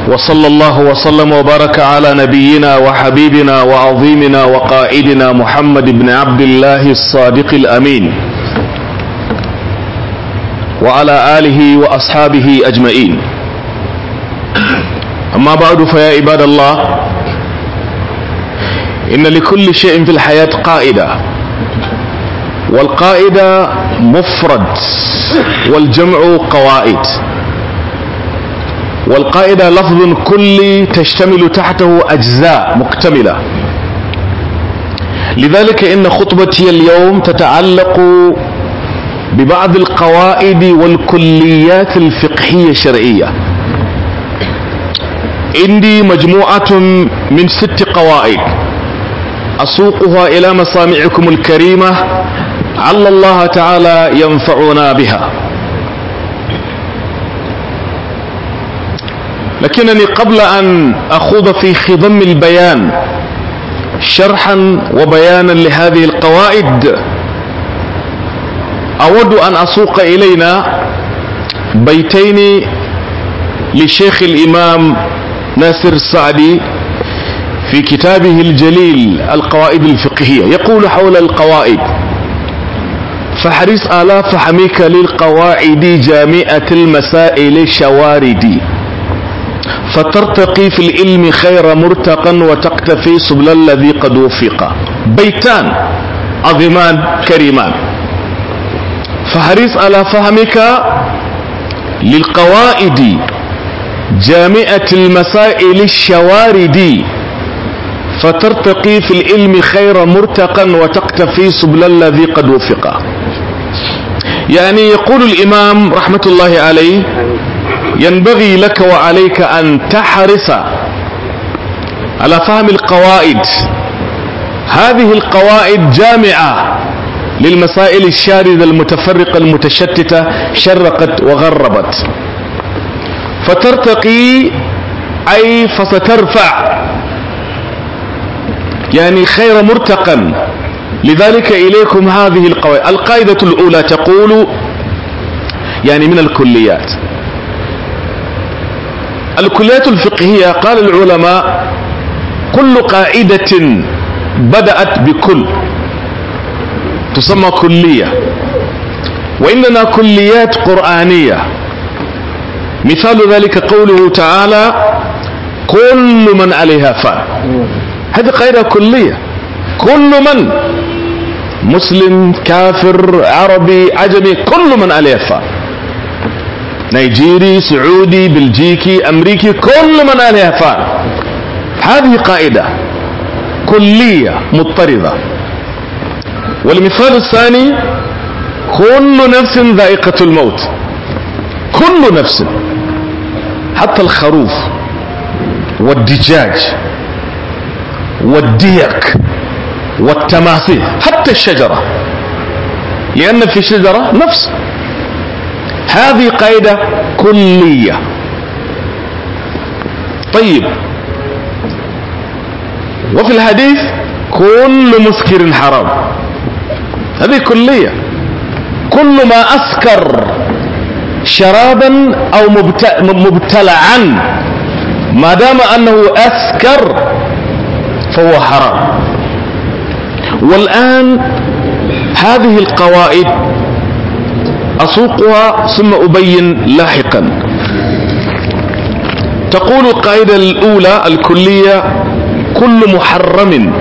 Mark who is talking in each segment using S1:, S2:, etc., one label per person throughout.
S1: وصلى الله وسلم وبارك على نبينا وحبيبنا وعظيمنا وقائدنا محمد بن عبد الله الصادق الامين وعلى اله واصحابه اجمعين اما بعد فيا عباد الله ان لكل شيء في الحياه قائده والقائده مفرد والجمع قوائد والقاعدة لفظ كلي تشتمل تحته أجزاء مكتملة لذلك إن خطبتي اليوم تتعلق ببعض القواعد والكليات الفقهية الشرعية عندي مجموعة من ست قواعد أسوقها إلى مسامعكم الكريمة عل الله تعالى ينفعنا بها لكنني قبل أن أخوض في خضم البيان شرحا وبيانا لهذه القواعد أود أن أسوق إلينا بيتين لشيخ الإمام ناصر السعدي في كتابه الجليل القواعد الفقهية يقول حول القواعد فحرص آلاف حميك للقواعد جامعة المسائل شواردي فترتقي في العلم خير مرتقا وتقتفي سبل الذي قد وفق بيتان عظيمان كريمان فحرص على فهمك للقواعد جامعة المسائل الشوارد فترتقي في العلم خير مرتقا وتقتفي سبل الذي قد وفق يعني يقول الإمام رحمة الله عليه ينبغي لك وعليك أن تحرص على فهم القواعد هذه القواعد جامعة للمسائل الشاردة المتفرقة المتشتتة شرقت وغربت فترتقي أي فسترفع يعني خير مرتقا لذلك إليكم هذه القواعد القاعدة الأولى تقول يعني من الكليات الكليات الفقهية قال العلماء كل قاعدة بدأت بكل تسمى كلية وإننا كليات قرآنية مثال ذلك قوله تعالى كل من عليها فان هذه قاعدة كلية كل من مسلم كافر عربي عجمي كل من عليها فان نيجيري سعودي بلجيكي امريكي كل من عليها فان هذه قاعدة كلية مضطردة والمثال الثاني كل نفس ذائقة الموت كل نفس حتى الخروف والدجاج والديك والتماثيل حتى الشجرة لأن في الشجرة نفس هذه قاعدة كلية طيب وفي الحديث كل مسكر حرام هذه كلية كل ما أسكر شرابا أو مبتلعا ما دام أنه أسكر فهو حرام والآن هذه القواعد أسوقها ثم أبين لاحقا تقول القاعدة الأولى الكلية كل محرم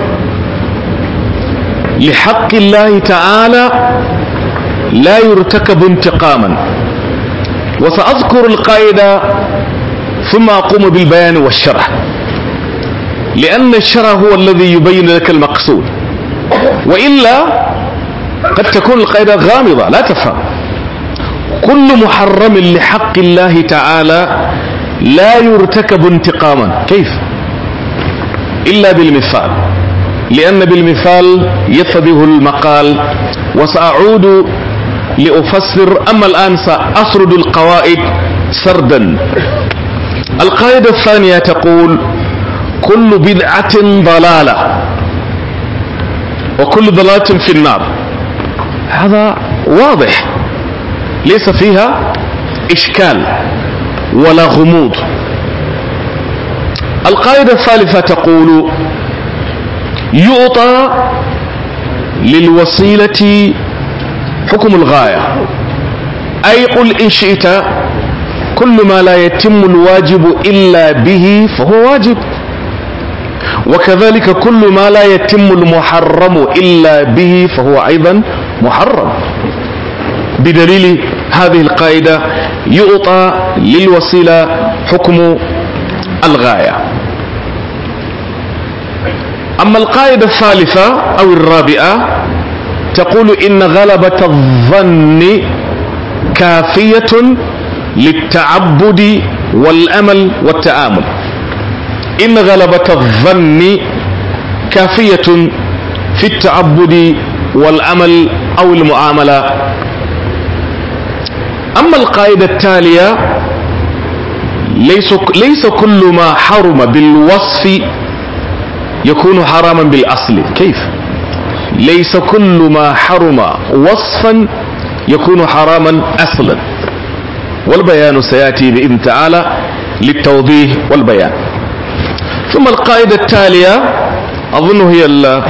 S1: لحق الله تعالى لا يرتكب انتقاما وسأذكر القاعدة ثم أقوم بالبيان والشرح لأن الشرح هو الذي يبين لك المقصود وإلا قد تكون القاعدة غامضة لا تفهم كل محرم لحق الله تعالى لا يرتكب انتقاما كيف إلا بالمثال لأن بالمثال يتضح المقال وسأعود لأفسر أما الآن سأسرد القواعد سردا القاعدة الثانية تقول كل بدعة ضلالة وكل ضلالة في النار هذا واضح ليس فيها إشكال ولا غموض القاعدة الثالثة تقول يعطى للوسيلة حكم الغاية أي قل إن شئت كل ما لا يتم الواجب إلا به فهو واجب وكذلك كل ما لا يتم المحرم إلا به فهو أيضا محرم بدليل هذه القاعدة يعطى للوسيلة حكم الغاية أما القاعدة الثالثة أو الرابعة تقول إن غلبة الظن كافية للتعبد والأمل والتآمل إن غلبة الظن كافية في التعبد والأمل أو المعاملة أما القاعدة التالية ليس, ليس كل ما حرم بالوصف يكون حراما بالأصل كيف ليس كل ما حرم وصفا يكون حراما أصلا والبيان سيأتي بإذن تعالى للتوضيح والبيان ثم القاعدة التالية أظن هي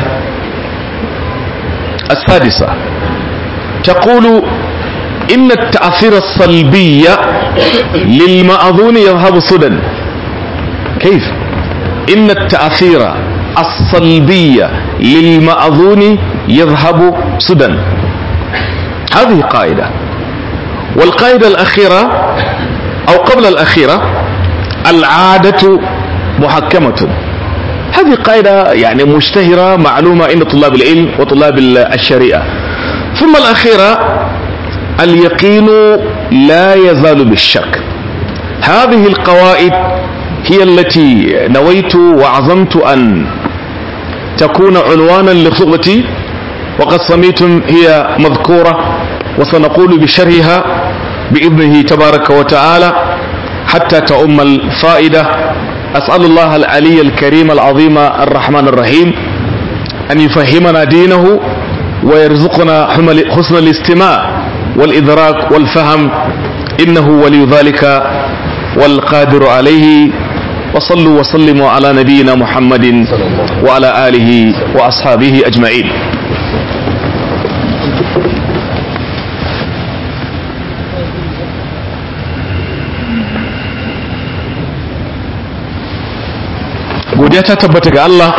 S1: السادسة تقول إن التأثير الصلبي للمأذون يذهب سدى كيف إن التأثير الصلبي للمأذون يذهب سدى هذه قاعدة والقاعدة الأخيرة أو قبل الأخيرة العادة محكمة هذه قاعدة يعني مشتهرة معلومة عند طلاب العلم وطلاب الشريعة ثم الأخيرة اليقين لا يزال بالشك هذه القواعد هي التي نويت وعزمت أن تكون عنوانا لخطبتي وقد سميتم هي مذكورة وسنقول بشرحها بإذنه تبارك وتعالى حتى تؤم الفائدة أسأل الله العلي الكريم العظيم الرحمن الرحيم أن يفهمنا دينه ويرزقنا حسن الاستماع والإدراك والفهم إنه ولي ذلك والقادر عليه وصلوا وسلموا على نبينا محمد وعلى آله وأصحابه أجمعين godiya ta tabbata ga Allah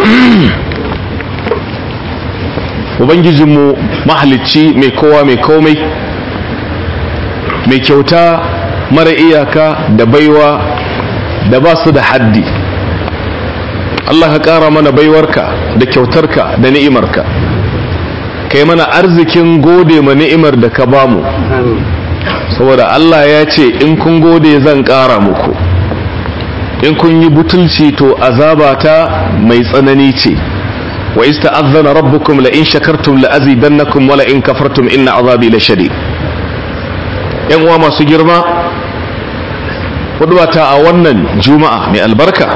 S1: ubangijinmu mahalicci mai kowa mai komai mai kyauta mara iyaka da baiwa da ba su da haddi Allah ka ƙara mana baiwarka da kyautarka da ni'imarka kai mana arzikin gode ma ni'imar da ka bamu saboda Allah ya ce in kun gode zan ƙara muku in kun yi butulci to azabata mai tsanani ce wa ista'adhana rabbukum la in shakartum la azidannakum wa la in kafartum inna azabi la shadid yan uwa masu girma hudubata a wannan juma'a mai albarka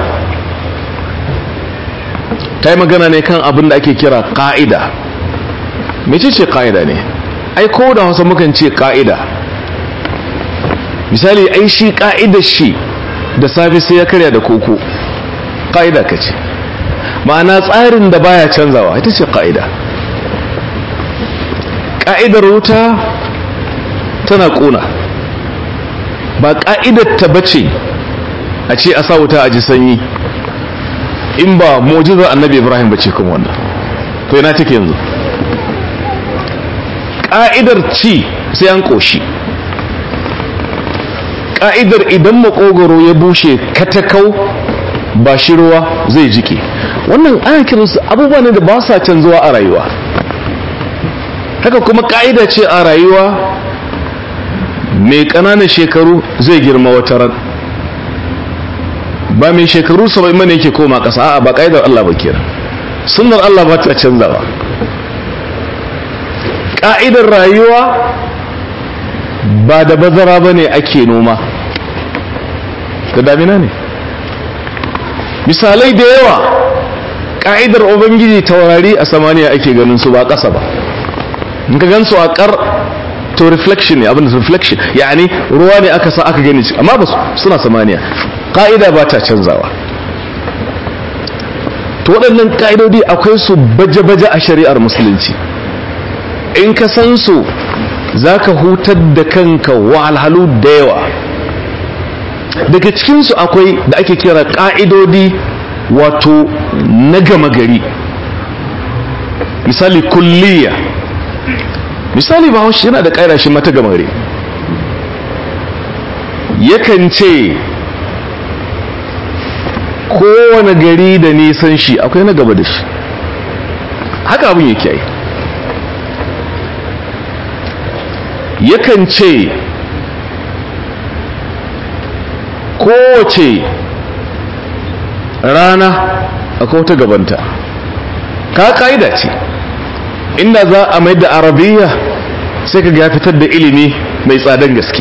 S1: ta yi magana ne kan abin da ake kira ka'ida mece ce ka'ida ne ai ko da hausa mukan ce ka'ida misali ai shi ka'idar shi da safe sai ya karya da koko ƙa'ida ka ce ma'ana tsarin da baya canzawa ita ce ƙa'ida ƙa'idar wuta tana ƙuna ba ƙa'idar ta bace a ce a sa wuta a ji sanyi in ba mujizar annabi ibrahim bace kuma wannan to yana take yanzu ƙa'idar ci sai an ƙoshi ka'idar idan makogoro ya bushe katakau ba shi ruwa zai jike wannan ana kiransu abubuwa ne da ba sa canzuwa a rayuwa haka kuma ka'ida ce a rayuwa mai ƙananan shekaru zai girma wata ran ba mai shekaru saba'in mana yake koma ƙasa a ba ka'idar Allah ba kira sunnar Allah ba ta canzawa ka'idar rayuwa ba da bazara ba ne ake noma da damina ne misalai da yawa ƙa'idar ubangiji taurari a samaniya ake ganin su ba ƙasa ba in ka gan su a ƙar to reflection ne abin da reflection yani ruwa ne aka sa aka gani amma ba suna samaniya ƙa'ida ba ta canzawa to waɗannan ƙa'idodi akwai su baje-baje a shari'ar musulunci in ka san su za ka hutar da kanka wahalhalu da yawa daga cikinsu akwai da ake kira ƙa'idodi wato na gama gari misali kulliya misali ba yana da ƙaira shi mata gama gari yakan ce kowane gari da nisan shi akwai na gaba da shi haka abin yake yi yakan ce kowace rana akwai wata gabanta ka ka'ida ce inda za a mai da arabiya sai ka ya fitar da ilimi mai tsadan gaske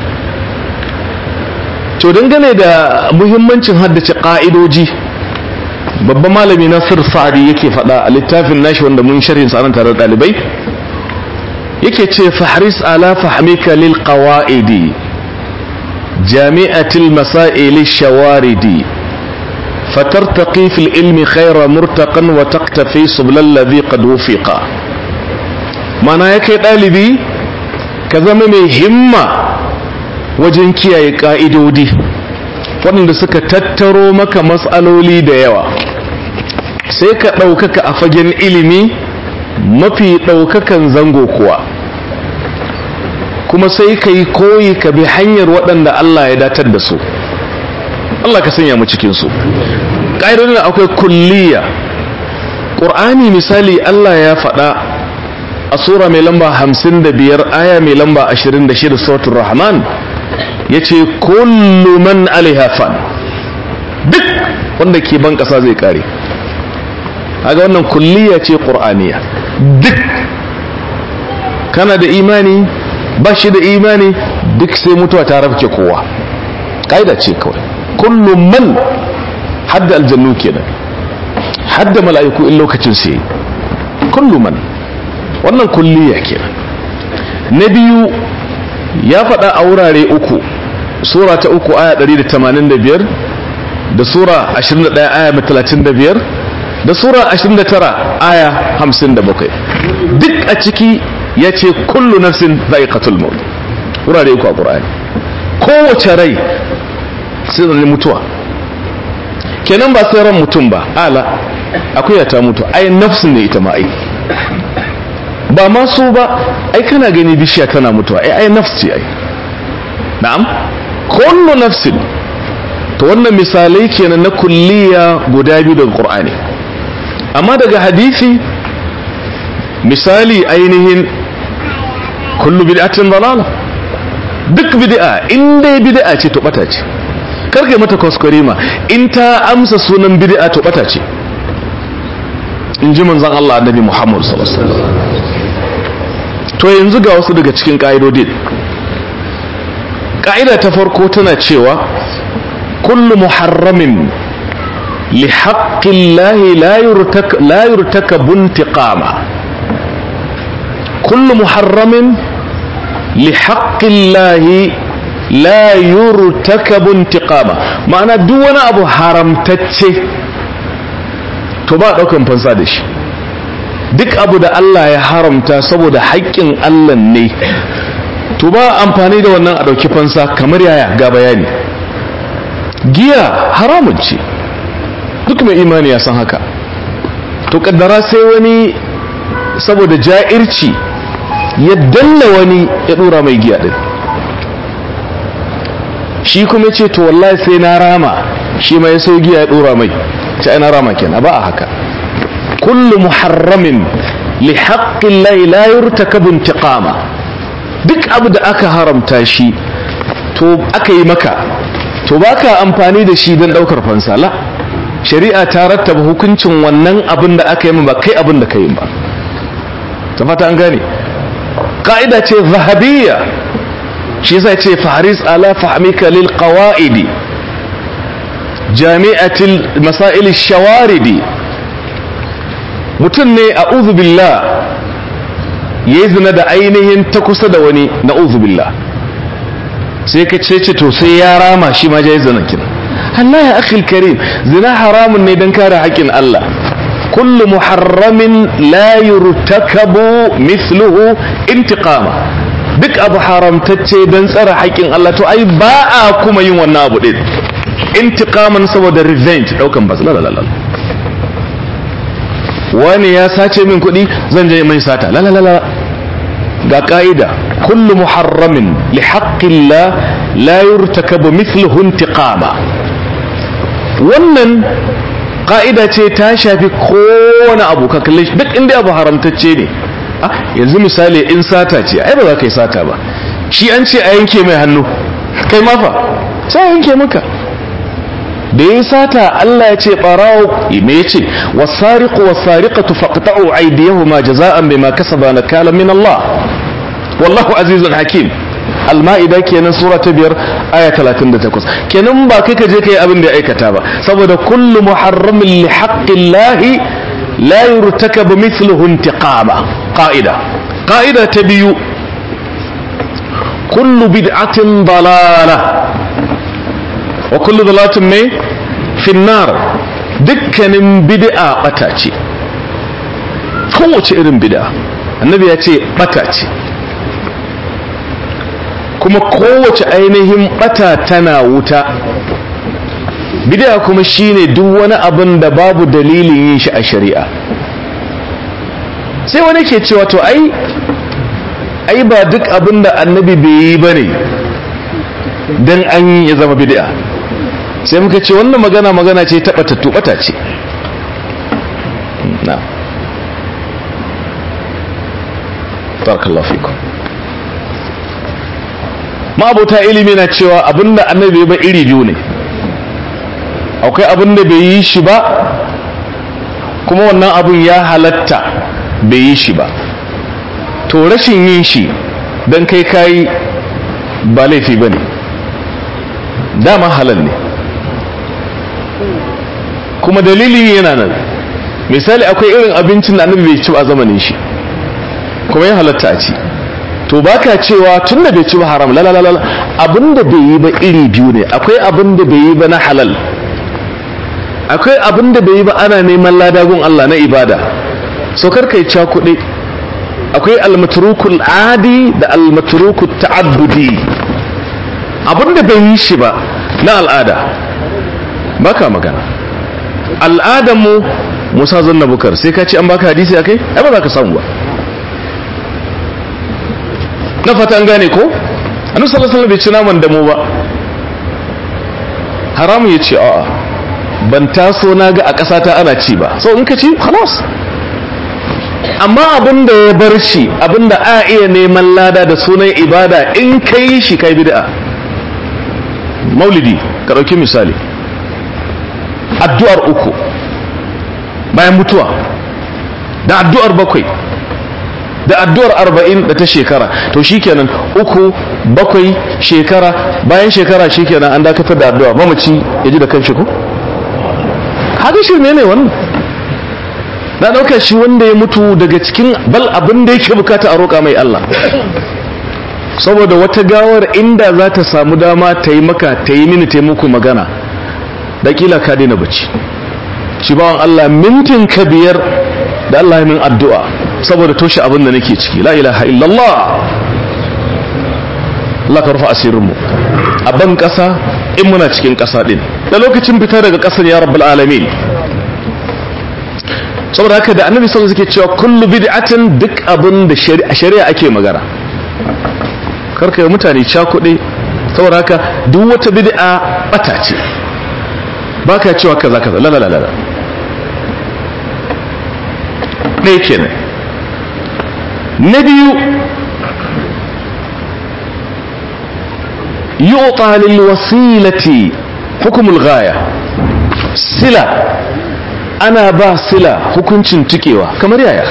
S1: to dangane da muhimmancin haddace ƙa'idoji babban malami nasir sa'adi yake faɗa a littafin nashi wanda mun sharhin sa tare da ɗalibai yake ce fahris ala fahmika lil qawaidi jami'atil masail shawaridi فترتقي في العلم خير مرتقا وتقتفي سبل الذي قد وفق معنى yake ɗalibi ka zama mai himma wajen kiyaye ƙa'idodi waɗanda suka tattaro maka matsaloli da yawa sai ka ɗaukaka a fagen ilimi mafi ɗaukakan zango kuwa kuma sai ka yi koyi ka bi hanyar waɗanda Allah ya datar da su Allah ka sanya mu cikinsu ƙa'idodin akwai kulliya ƙur'ani misali Allah ya faɗa a sura mai lamba hamsin da biyar aya mai lamba ashirin da shida sautin rahman ya ce kullu man alihafan duk wanda ke ban ƙasa zai ƙare haga wannan kulliya ce ƙur'aniya duk kana da imani ba shi da imani duk sai mutuwa ta rafke kowa ƙa'ida ce kawai kullu man hadda aljannu kenan hadda mala'iku in lokacin sai kullu man wannan kulliya kenan na biyu ya faɗa a wurare uku sura ta uku aya 185 da sura 21 aya 35 da sura 29 aya 57 duk a ciki ya ce kullu nafsin za'iqatul maut wurare uku a ƙur'ani kowace rai sai da mutuwa kenan ba sai ran mutum ba ala akwai ta mutu ai nafsin ne ita ma ai ba ma so ba ai kana gani bishiya tana mutuwa ai ai nafs ce ai na'am kullu nafsin to wannan misalai kenan na kulliya guda biyu daga qur'ani amma daga hadisi misali ainihin kullu bid'atin dalala duk bid'a in dai bid'a ce to bata ce karka mata kwaskwarima in ta amsa sunan bid'a to bata ce in ji manzon Allah annabi Muhammad sallallahu alaihi wasallam to yanzu ga wasu daga cikin ka'idodin ka'ida ta farko tana cewa kullu muharramin li haqqillahi la yurtak la yurtakabu intiqama kullu muharramin li haqqillahi la yurtakabu intiqama ma'ana duk wani abu haramtacce to ba daukan fansa da shi duk abu da Allah ya haramta saboda haƙƙin Allah ne to ba amfani da wannan a dauki fansa kamar yaya ga bayani giya haramun ce duk mai imani ya san haka to kaddara sai wani saboda ja'irci ya danna wani ya dora mai giya din shi kuma ce to wallahi sai na rama shi mai so giya ya dora mai ta ina rama kenan ba a haka kullu muharramin li haqqin la la yurtakabu intiqama duk abu da aka haramta shi to aka yi maka to baka amfani da shi don daukar fansala shari'a ta rattaba hukuncin wannan abin da aka yi ba kai abin da ka yi ba ta fata an gane ka'ida ce zahabiyya shi yasa ce faris ala fahmika lil qawaidi jami'atil masail shawaridi mutum ne a billah yayi zina da ainihin ta kusa da wani na billah sai ka ce to sai ya rama shi ma jayi zina kin Allah ya akhil karim zina haramun ne dan kare haƙƙin Allah kullu muharramin la yurtakabu mithluhu intiqama duk abu haramtacce don tsara haƙƙin Allah to ai ba a kuma yin wannan abu din intiqaman saboda revenge daukan bas la wani ya sace min kuɗi zan je mai sata la la ga ka'ida kullu muharramin li haqqillah la yurtakabu mithluhu intiqama wannan ka'ida ce ta shafi kowane abu ka kalle duk inda abu haramtacce ne yanzu misali in sata ce ai ba za ka yi sata ba shi an ce a yanke mai hannu kai mafa sai yanke maka da ya sata Allah ya ce barawo me ya ce wasariqu wasariqatu faqta'u aydiyahuma jaza'an bima kasaba nakala min Allah wallahu azizun hakim al-ma'ida kenan sura ta biyar aya 38 kenan ba kai ka je kai abin da ya aikata ba saboda kullu muharramin li haqqillahi la yurtakabu mithluhu intiqama qa'ida qa'ida ta biyu kullu bid'atin dalalah wa kullu dalalatin mai finnar dukkanin bid'a bata ce kowace irin bid'a annabi ya ce bata ce kuma kowace ainihin bata tana wuta bid'a kuma shine duk wani abin da babu dalilin yin shi a shari'a sai wani ke cewa to ai ai ba duk abin da annabi bai yi bane dan an yi ya zama bid'a sai muka ce wannan magana magana ce ta batattu bata ce na barakallahu fikum ma'abota ilimi na cewa abinda annabi ba iri biyu ne akwai abinda bai yi shi ba kuma wannan abun ya halatta bai yi shi ba to rashin yin shi don kai kayi ba laifi ba ne dama halal ne kuma dalilin yana nan misali akwai irin abincin da annabi bai ci a zamanin shi kuma ya halatta a ci to baka cewa tun da bai ci ba haram lalalala abinda bai yi ba iri biyu ne akwai abinda bai yi ba na halal akwai abinda bai yi ba ana neman ladagun Allah na ibada so kar kai ca kuɗi akwai almatrukul adi da almatrukul ta'abbudi abinda bai yi shi ba na al'ada baka magana al'adanmu musa zanna bukar sai ka ce an baka hadisi akai ai ba za ka samu ba na fata an gane ko annabi sallallahu alaihi wasallam bai ci naman da mu ba haramu ya ce a'a ban taso na ga a ƙasa ta ana ci ba so in ka ci khalas amma abin da ya bar shi abin da a iya neman lada da sunan ibada in ka yi shi kai bid'a maulidi ka ɗauki misali addu'ar uku bayan mutuwa da addu'ar bakwai da addu'ar arba'in da ta shekara to shikenan uku bakwai shekara bayan shekara shikenan an dakatar da addu'a mamaci ya ji da kanshi ko haka shi ne ne wannan na ɗauka shi wanda ya mutu daga cikin bal abin da yake bukata a roƙa mai Allah saboda wata gawar inda za ta samu dama ta yi maka ta yi mini taimako magana da kila ka daina bacci shi bawan Allah mintin ka biyar da Allah ya min addu'a saboda toshe abin da nake ciki la ilaha illallah Allah ka rufa asirinmu a ban ƙasa in muna cikin ƙasa ɗin da lokacin fita daga ƙasar ya rabbal alamin saboda haka da annabi sallallahu alaihi cewa kullu bid'atin duk abin da shari'a ake magana karka yi mutane cakuɗe saboda haka duk wata bid'a bata ce baka cewa kaza kaza la la la la ɗaya kenan na biyu yu'ta lil wasilati hukumul ghaya sila ana ba sila hukuncin tukewa kamar yaya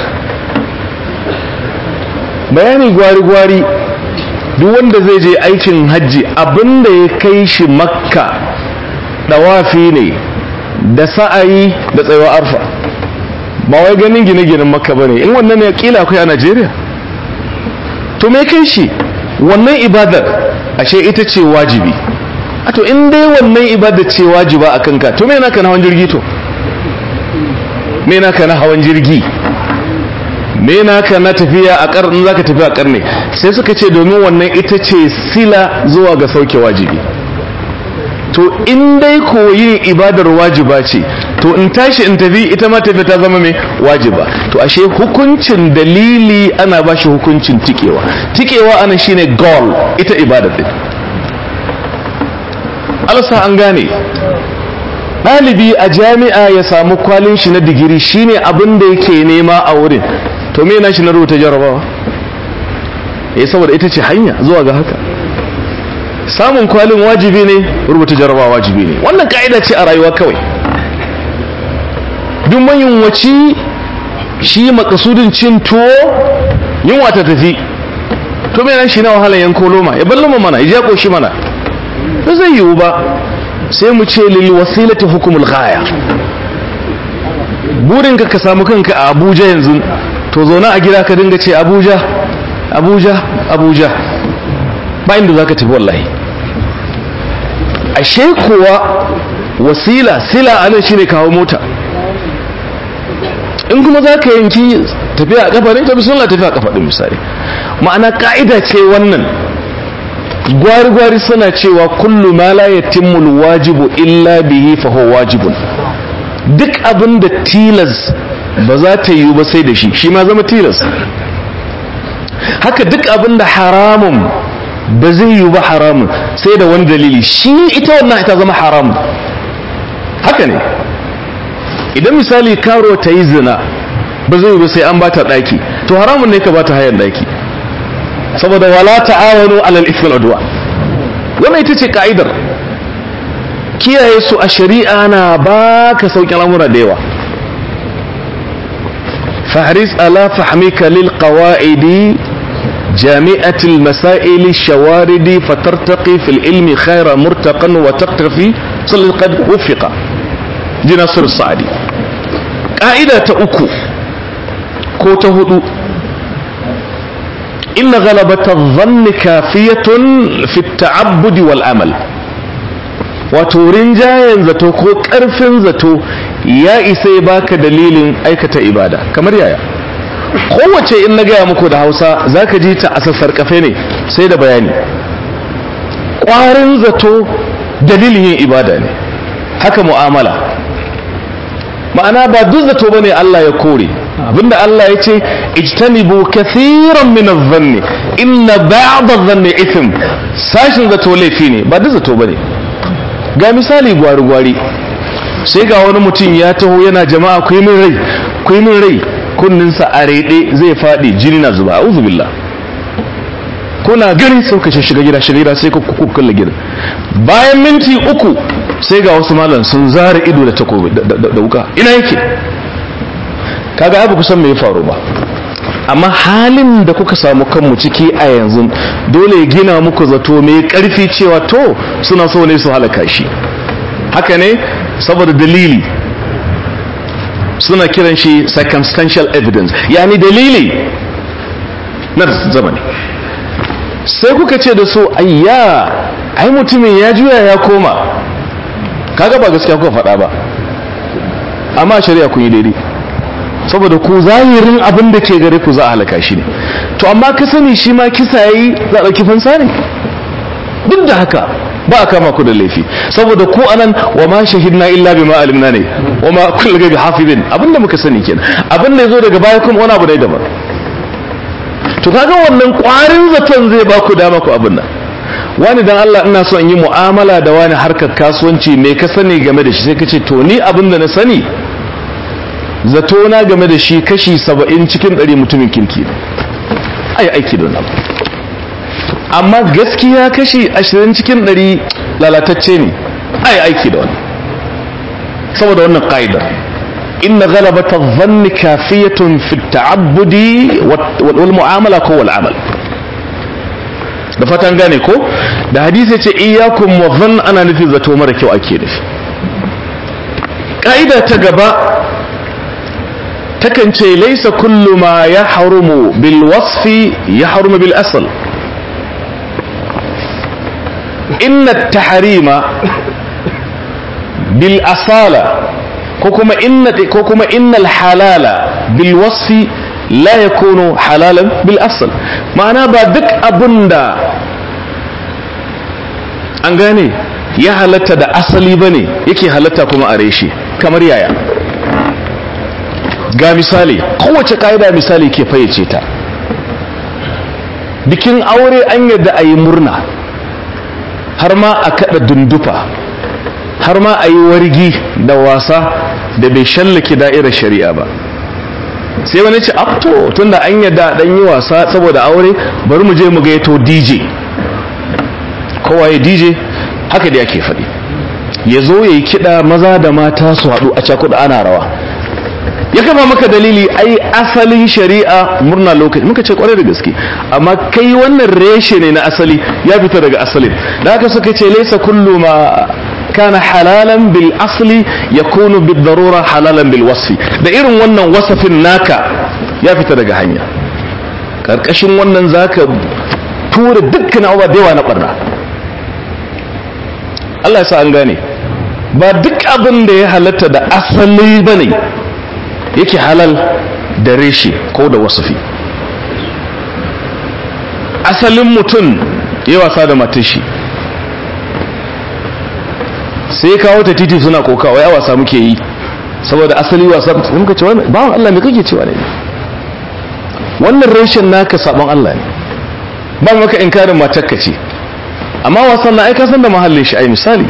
S1: bayani gwari-gwari duk wanda zai je aikin hajji abinda ya kai shi makka dawafi ne da sa'ayi da tsayawa arfa ba wai ganin gine-ginen makka ba ne in wannan ne kila akwai a najeriya to me kai shi wannan ibadar ashe ita ce wajibi a to in dai wannan ibadar ce wajiba a kanka to me naka na hawan jirgi to me naka na hawan jirgi me naka na tafiya a kar in zaka tafi a karne sai suka ce domin wannan ita ce sila zuwa ga sauke wajibi to in dai koyin ibadar wajiba ce to in tashi in tafi ita ma tafi ta zama mai wajiba to ashe hukuncin dalili ana ba shi hukuncin tikewa tikewa ana shine goal ita ibadar din alsa an gane ɗalibi a jami'a ya samu kwalin shi na digiri shine abin da yake nema a wurin to me na shi na rubuta jarabawa eh saboda ita ce hanya zuwa ga haka samun kwalin wajibi ne rubuta jarabawa wajibi ne wannan ka'ida ce a rayuwa kawai duk mayunwaci shi makasudin cin tuwo yunwa ta tafi to me nan shi na wahala yanko loma ya ballama mana ya jako shi mana ba zai yiwu ba sai mu ce lil wasilati hukumul ghaya burin ka ka samu kanka a Abuja yanzu to zauna a gida ka dinga ce Abuja Abuja Abuja ba inda zaka tafi wallahi ashe kuwa wasila sila anan shine kawo mota in kuma za ka yanki tafiya a kafa ne ta bismillah tafiya a kafa din misali ma'ana ka'ida ce wannan gwari-gwari suna cewa kullu ma la yatimmu wajibu illa bihi fa huwa wajibun duk abin da tilas ba za ta yiwu ba sai da shi shi ma zama tilas haka duk abin da haramun ba zai yiwu ba haramun sai da wani dalili shi ita wannan ita zama haramun haka ne idan misali karo ta yi zina ba zai yiwu ba sai an bata daki to haramun ne ka bata hayan daki saboda wala ta'awanu alal ithmi wal udwan wannan ita ce ka'idar kiyaye su a shari'a na baka sauƙin al'amura da yawa fahris ala fahmika lil qawaidi جامعة المسائل الشوارد فترتقي في العلم خير مرتقا وتقتفي صل قد وفق دي ناصر الصعدي قاعدة أكو كوتا هدو إن غلبة الظن كافية في التعبد والعمل وتورين جاين زتو كو كرفن زتو يا إسي باك دليل أيكة إبادة كمر يا kowace in na gaya muku da hausa za ka ji ta a sassarƙafe ne sai da bayani ƙwarin zato dalilin yin ibada ne haka mu'amala ma'ana ba duk zato bane Allah ya kore abinda Allah ya ce ijtanibu kathiran min adh-dhanni inna ba'd adh-dhanni ithm sashin zato laifi ne ba duk zato bane ga misali gwari gwari sai ga wani mutum ya taho yana jama'a ku yi min rai ku yi min rai kunninsa a rede zai faɗi jini na zuba a'udhu billah kuna gani sai ka shiga gida shiga gida sai ku kulle gida bayan minti uku sai ga wasu malam sun zara ido da takobi da wuka ina yake kaga ai ba ku san me ya faru ba amma halin da kuka samu kanmu ciki a yanzu dole ya gina muku zato mai karfi cewa to suna so ne su halaka shi haka ne saboda dalili suna kiran shi circumstantial evidence yani dalili na zamani sai kuka ce da su ayya ai mutumin ya juya ya koma kaga ba gaskiya kuka faɗa ba amma shari'a kun yi daidai saboda ku zahirin abin da ke gare ku za a halaka shi ne to amma ka sani shi ma kisa yayi za a ɗauki fansa ne duk da haka ba a kama ku da laifi saboda ku anan wa ma shahidna illa bima alimna ne wa ma kullu gaibi hafizin abinda muka sani kenan abin da yazo daga baya kuma wani abu ne daban to kaga wannan kwarin zaton zai ba ku dama ku abin nan wani dan Allah ina so in yi mu'amala da wani harkar kasuwanci me ka sani game da shi sai ka ce to ni abin da na sani zato na game da shi kashi saba'in cikin ɗari mutumin kirki ne ai aiki da wannan amma gaskiya kashi ashirin cikin ɗari lalatacce ne ai aiki da wannan saboda wannan ƙa'idar inna ghalabata dhanni kafiyatun fi ta'abbudi wal mu'amala ko wal amal da fatan gane ko da hadisi ce iyyakum wa dhann ana nufin zato mara kyau ake nufi ƙa'ida ta gaba takan ce laisa kullu ma ya harumu bil wasfi ya harumu bil asal inna taharima bil asala ko kuma inna ko kuma innal halala bil wasfi la yakunu halalan bil asl ma'ana ba duk abunda an gane ya halatta da asali bane yake halatta kuma a reshe kamar yaya ga misali kowace ka'ida misali ke fayyace ta bikin aure an yadda a yi murna har ma a kada dundufa har ma a yi wargi da wasa da bai shallake da'irar shari'a ba sai wani ce to tunda an yadda dan yi wasa saboda aure bari mu je mu gaito dj kowa ya dj haka da yake faɗi ya zo ya yi kiɗa maza da mata su haɗu a cakuɗa ana rawa ya kafa maka dalili ai asalin shari'a murna lokaci muka ce kwarai da gaske amma kai wannan reshe ne na asali ya fita daga asalin da haka suka ce laisa kullu ma kana halalan bil asli yakunu bid darura halalan bil wasfi da irin wannan wasafin naka ya fita daga hanya karkashin wannan zaka tura dukkan abubuwa da yawa na barna Allah ya sa an gane ba duk abin da ya halatta da asali bane yake halal da reshe ko da wasafi asalin mutum ya wasa da matashi sai kawo ta titi suna koka wai wasa muke yi saboda asali wasa muka ce wannan bawan Allah me kake cewa ne wannan reshen naka sabon Allah ne ba maka inkarin matakka ce amma wasan na ai ka san da mahallin shi ai misali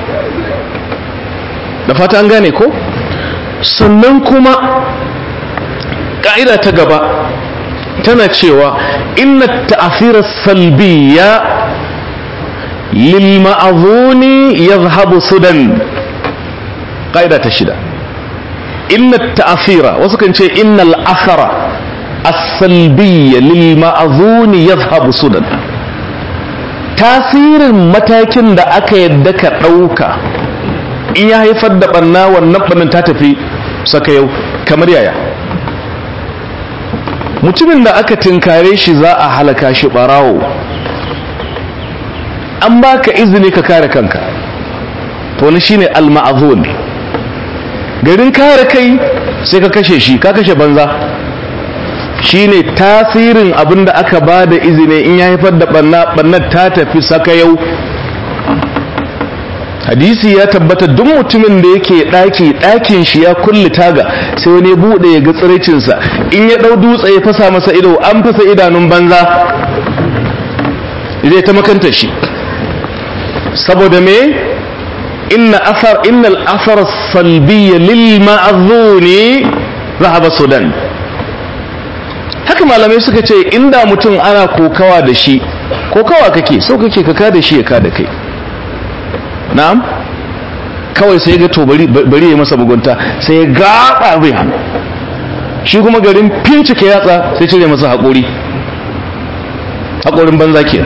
S1: da fata an gane ko sannan kuma ƙa'ida ta gaba tana cewa inna ta'afira salbiya lil ma'azuni yadhhabu sudan ƙa'ida ta shida inna ta'afira wasu kan ce innal athara as-salbiyya lil ma'azuni yadhhabu sudan tasirin matakin da aka yadda ka ɗauka in ya haifar da ɓanna wannan ɓannan ta tafi saka yau kamar yaya mutumin da aka tinkare shi za a halaka shi ɓarawo an baka izini ka kare kanka to wani shine al-ma'zun garin kare kai sai ka kashe shi ka kashe banza shine tasirin abin da aka ba da izini in ya haifar da ɓannar ta tafi saka yau hadisi ya tabbata duk mutumin da yake ɗaki ɗakin shi ya kulle taga sai wani buɗe ya ga tsiraicinsa in ya ɗau dutse ya fasa masa ido an fasa idanun banza zai ta makanta shi saboda me inna asar innal asar salbiyya lil ma'zuni zahaba sudan haka malamai suka ce inda mutum ana kokawa da shi kokawa kake so kake ka da shi ya ka da kai na'am kawai sai ga to bari bari ya masa bugunta sai ya gaba bai hannu shi kuma garin fincike yatsa sai cire masa haƙori haƙorin banza kenan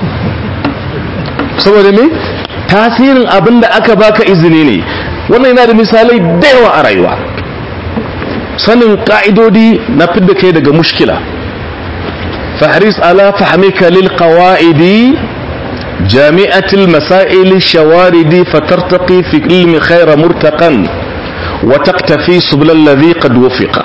S1: saboda me tasirin abin da aka baka izini ne wannan yana da misalai da yawa a rayuwa sanin ka'idodi na fidda kai daga mushkila fahris ala fahmika lil qawaidi جامعة المسائل الشوارد فترتقي في علم خير مرتقا وتقتفي سبل الذي قد وفق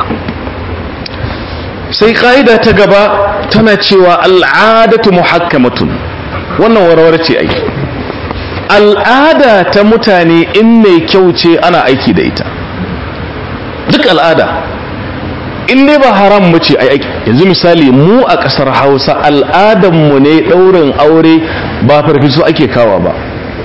S1: sai ƙa'ida ta gaba tana cewa al'adatu muhakkamatun wannan warware ce ai al'ada ta mutane in mai kyau ce ana aiki da ita duk al'ada in dai ba haram mu ce ai aiki yanzu misali mu a ƙasar hausa al'adanmu ne ɗaurin aure ba farfiso ake kawa ba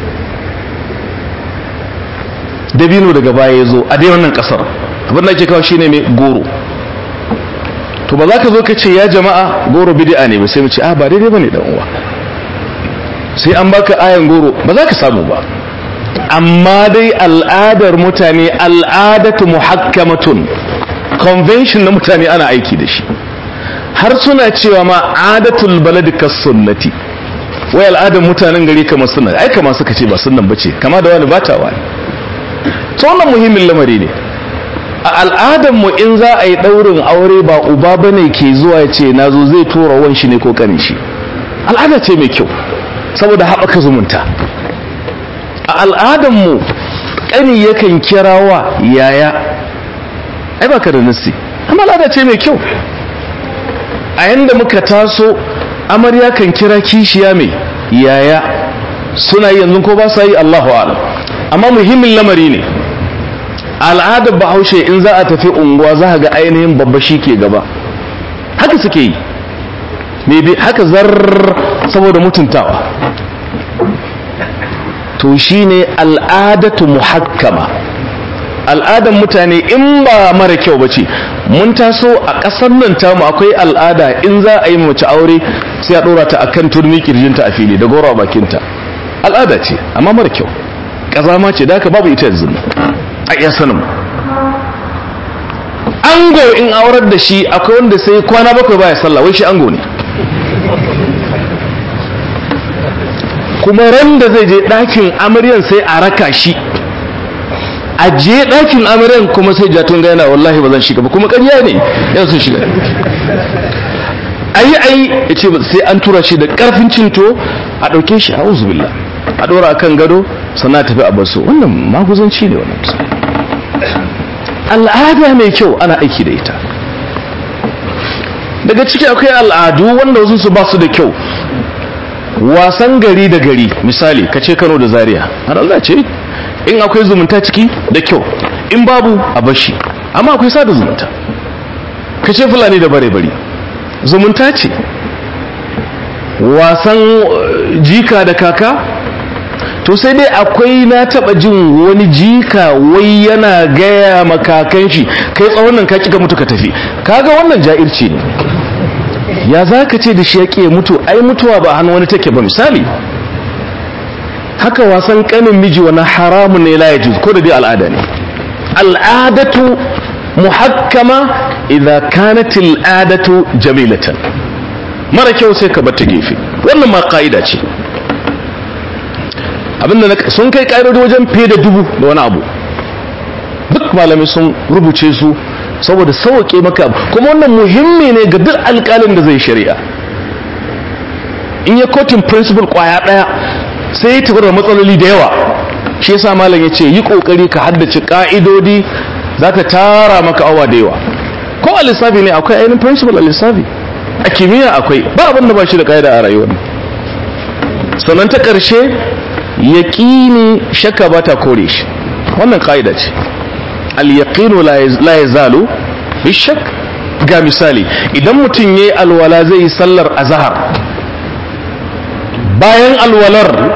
S1: dabino daga baya ya zo a dai wannan ƙasar abin da ake kawo shine mai goro to ba za ka zo ka ce ya jama'a goro bid'a ne ba sai mu ce a ba daidai bane dan uwa sai an baka ayan goro ba za ka samu ba amma dai al'adar mutane al'adatu muhakkamatun convention na mutane ana aiki da shi har suna cewa ma adatul baladi kas sunnati wai al'adar mutanen gari kamar sunna ai kama suka ce ba sunnan bace kama da wani bata wani to wannan muhimmin lamari ne a al'adar mu in za a yi daurin aure ba uba bane ke zuwa ya ce nazo zai tura wan shi ne ko kanin shi al'ada ce mai kyau saboda haɓaka zumunta a al'adar mu ƙani yakan kirawa yaya ai baka da nassi amma al'ada ce mai kyau a yanda muka taso amarya kan kira kishiya mai yaya suna yi yanzu ko ba sa yi Allahu a'lam amma muhimmin lamari ne al'adar bahaushe in za a tafi unguwa za ga ainihin babba shi ke gaba haka suke yi maybe haka zar saboda mutuntawa to shine al'adatu muhakkama al'adar mutane in ba mara kyau ba ce mun taso a ƙasar nan tamu akwai al'ada in za a yi mace aure sai a ɗora ta akan turmi kirjinta a fili da goro a bakinta al'ada ce amma mara kyau ƙazama ce da haka babu ita yanzu a iya sanin ango in aurar da shi akwai wanda sai kwana bakwai baya sallah wai shi ango ne kuma ran da zai je ɗakin amaryan sai a raka shi a je ɗakin amaryan kuma sai jatun ga yana wallahi ba zan shiga ba kuma ƙarya ne yau sun shiga ayi ayi ya ce sai an tura shi da ƙarfin cinto a ɗauke shi a uzubillah a ɗora akan gado sannan tafi a basu wannan maguzanci ne wannan al'ada mai kyau ana aiki da ita daga ciki akwai al'adu wanda wasu su ba su da kyau wasan gari da gari misali ka ce kano da zaria har ce in akwai zumunta ciki da kyau in babu a bashi amma akwai sada zumunta ka ce fulani da bare bari zumunta ce wasan jika da kaka to sai dai akwai na taba jin wani jika wai yana gaya makakan shi kai tsawon nan ka kika mutu ka tafi kaga wannan ja'irci ne ya za ka ce da shi ya mutu ai mutuwa ba hannu wani take ba misali haka wasan kanin miji wani haramun ne la yajuz ko da dai al'ada ne al'adatu muhakkama idza kanat al'adatu jamilatan mara kyau sai ka bar ta gefe wannan ma ka'ida ce abinda sun kai ƙa'idodi wajen fiye da dubu da wani abu duk malamai sun rubuce su saboda sauƙe maka kuma wannan muhimmi ne ga duk alƙalin da zai shari'a in ya kotun principle ƙwaya ɗaya sai ya tafi da matsaloli da yawa shi yasa malam ya ce yi ƙoƙari ka haddace ƙa'idodi za ta tara maka awa da yawa ko a lissafi ne akwai ainihin principle a lissafi a kimiyya akwai ba abin da ba shi da ƙa'ida a rayuwar sannan ta ƙarshe yaƙini shakka ba ta kore shi wannan ƙa'ida ce al-yaqinu la yazalu bishak ga misali idan mutum yayi alwala zai yi sallar azhar bayan alwalar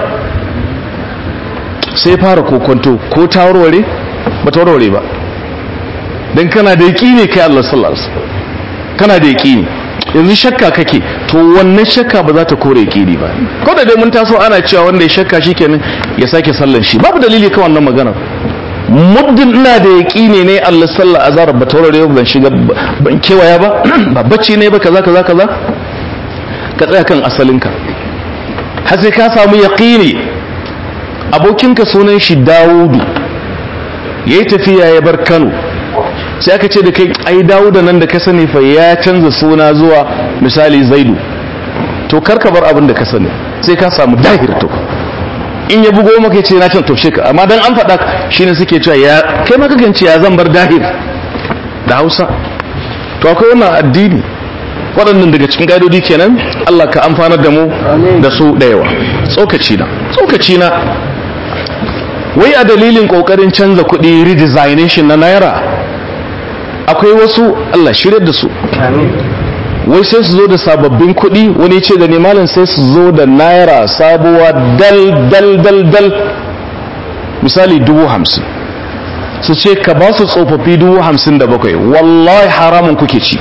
S1: sai fara kokonto ko ta warware ba ta warware ba dan kana da yaqini kai Allah sallallahu alaihi wasallam kana da yaqini yanzu shakka kake to wannan shakka ba za ta kore yaqini ba ko da dai mun taso ana cewa wanda ya shakka shikenan ya sake sallan shi babu dalili kan wannan magana muddin ina da yaƙini ne Allah sallah azhar ba taurare ban shiga ban kewaya ba ba bacci ne ba kaza kaza kaza ka tsaya kan asalinka har sai ka samu yaƙini abokinka sunan shi Dawudu yayi tafiya ya bar Kano sai aka ce da kai ai Dawuda nan da ka sani fa ya canza suna zuwa misali Zaidu to karka bar abin da ka sani sai ka samu dahir to in ya bugo maka ce na can taushe ka amma dan an faɗa shine suke cewa ya kai maka ganci ya zan bar dahir da Hausa to akwai wannan addini waɗannan daga cikin ƙa'idodi kenan Allah ka amfanar da mu da su da yawa tsokaci na tsokaci na wai a dalilin ƙoƙarin canza kuɗi redesignation na naira akwai wasu Allah shirya da su wai sai su zo da sababbin kuɗi wani ce da ne malam sai su zo da naira sabuwa dal dal dal dal misali dubu hamsin su ce ka ba su tsofaffi dubu hamsin da bakwai wallahi haramun kuke ci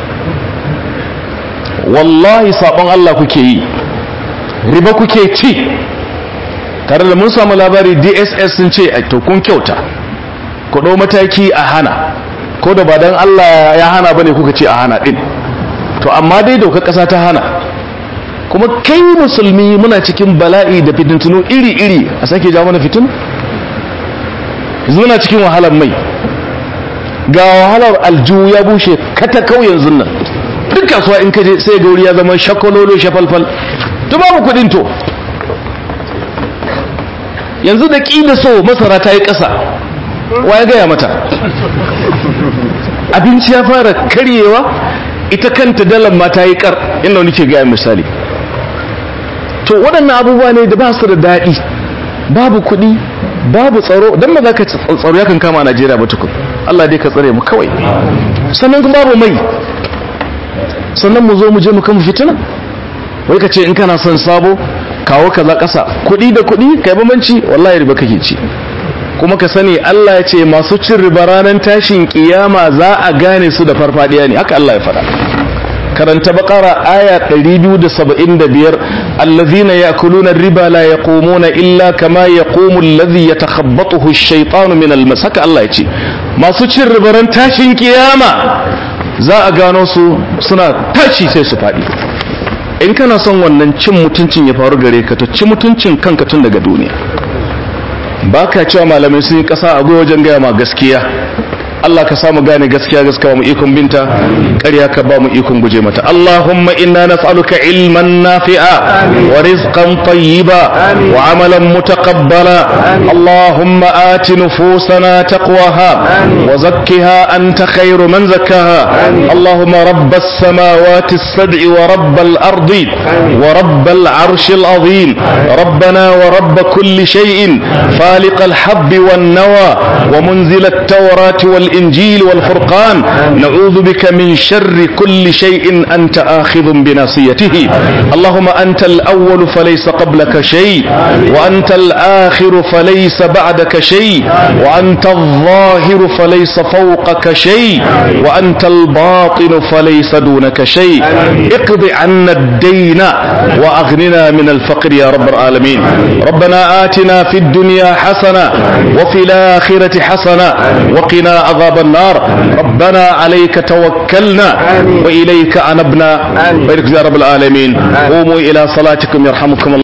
S1: wallahi sabon Allah kuke yi riba kuke ci tare da mun samu labari dss sun ce a to kun kyauta ku ɗau mataki a hana ko da ba don Allah ya hana bane kuka ce a hana ɗin to amma dai dokar ƙasa ta hana kuma kai musulmi muna cikin bala'i da fitintunu iri-iri a sake ja mana fitin yanzu muna cikin wahalar mai ga wahalar aljihu ya bushe kata kau yanzu nan duk kasuwa in kaje sai gauri ya zama shakololo shafalfal to babu kudin to yanzu da ƙi da so masara ta yi ƙasa wa ya gaya mata abinci ya fara karyewa ita kanta dalar ma ta yi kar inda wani ke gaya misali to waɗannan abubuwa ne da ba su da daɗi babu kuɗi babu tsaro don ba za ka tsaro ya kan kama a najeriya ba tukun allah dai ka tsare mu kawai sannan kuma babu mai sannan mu zo mu je mu kama fitina wai ka ce in kana son sabo kawo kaza ƙasa kuɗi da kuɗi kai bambanci wallahi riba kake ci kuma ka sani Allah ya ce masu cin riba ranar tashin kiyama za a gane su da farfadiya ne haka Allah ya faɗa karanta bakara aya 275 allazina yakuluna riba la yaqumuna illa kama yaqumu allazi yatakhabbathu ash-shaytanu min al-mas haka Allah ya ce masu cin riba ran tashin kiyama za a gano su suna tashi sai su faɗi in kana son wannan cin mutuncin ya faru gare ka to ci mutuncin kanka tun daga duniya ba ka cewa malamai sun yi ƙasa a wajen gaya ma gaskiya Allah ka samu gane gaskiya gaskiya mu ikon binta ƙarya ka ba mu ikon guje mata Allahumma inna nas'aluka ilman nafi'a wa rizqan tayyiba wa amalan mutaqabbala Allahumma ati nufusana taqwaha wa zakkiha anta khairu man zakkaha Allahumma rabbas samawati as-sab'i wa rabbal ardi wa rabbal arshil azim ربنا ورب كل شيء فالق الحب والنوى ومنزل التوراة والإنجيل والفرقان نعوذ بك من شر كل شيء أنت آخذ بناصيته اللهم أنت الأول فليس قبلك شيء وأنت الآخر فليس بعدك شيء وأنت الظاهر فليس فوقك شيء وأنت الباطن فليس دونك شيء اقض عنا الدين وأغننا من الفقر يا رب العالمين ربنا آتنا في الدنيا حسنة وفي الآخرة حسنة وقنا عذاب النار ربنا عليك توكلنا وإليك أنبنا بارك يا رب العالمين قوموا إلى صلاتكم يرحمكم الله